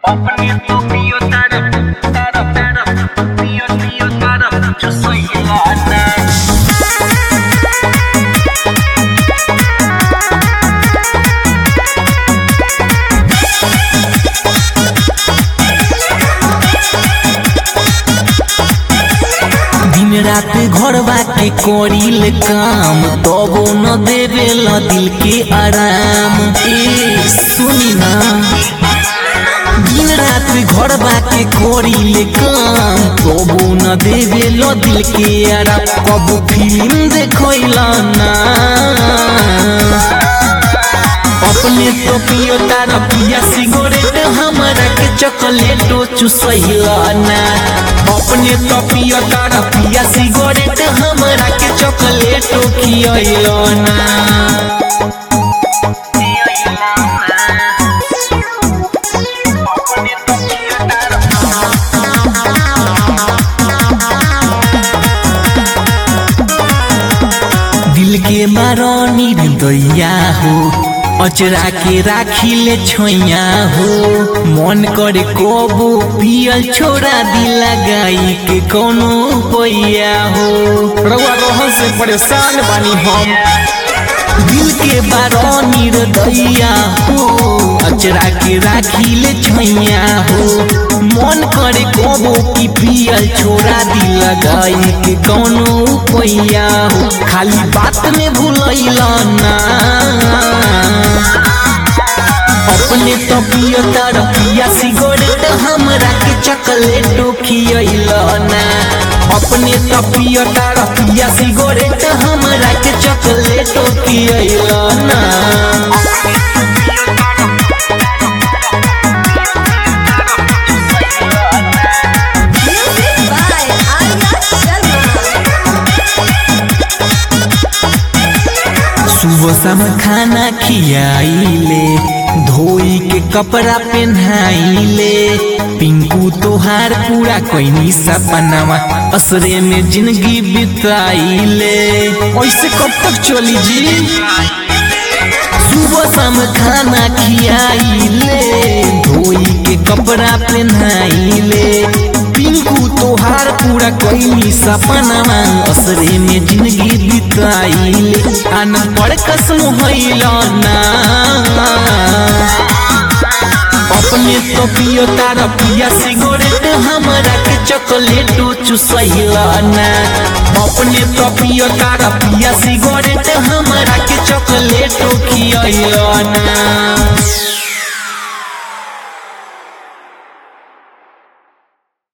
अपने तो पियो तारा तारा तारा पियो पियो तारा जो सही लाना दिन रात घर बाटे करील काम तबो न देवेला दिल के आराम ए सुनी ना दिन रात घर बाटे करील काम तबो न देवेला दिल के आराम कब फिल्म देखैला ना अपने तो पियो तारा पिया सिगरेट हमारा के चॉकलेटो चुसैला ना अपने तो पियो तारा पिया सिगरेट हमारा के चॉकलेटो खियैला ना अपने तो पियो तारा दिल के मारनी दैया हो अचरा के राखी ले छोइया हो मन करे कबो पियल छोड़ा दिला गाई के कोनो पैया हो रउआ रोहन से परेशान बानी हम दिल के बारनी दैया हो अचरा के राखी ले छैया हो मन करे कबो की पियल छोड़ा दिल गाई के कोनो पैया हो खाली बात में भूलैला ना अपने तो पियो तारा पिया सिगरेट हमरा के चॉकलेटो खियैला ना अपने तो पियो तारा पिया सिगरेट हमरा के चॉकलेटो खियैला ना Music by Arya Sharma. सुबह शाम खाना खियाइले धोई के कपड़ा पहनाइले पिंकू तोहार पूरा कोई सपनावा असरे में जिंदगी बिताइले ऐसे कब तक चली जी सुबह शाम खाना खियाइले धोई के कपड़ा पहनाइले पिंकू तोहार पूरा कोई सपनावा असरे में जिंदगी बिताइले अनपढ़ कसम होइला ना अपने तो पियो तारा पिया सिगरेट हमरा के चॉकलेटो चुसैला ना अपने तो पियो तारा पिया सिगरेट हमरा के चॉकलेटो खियैला ना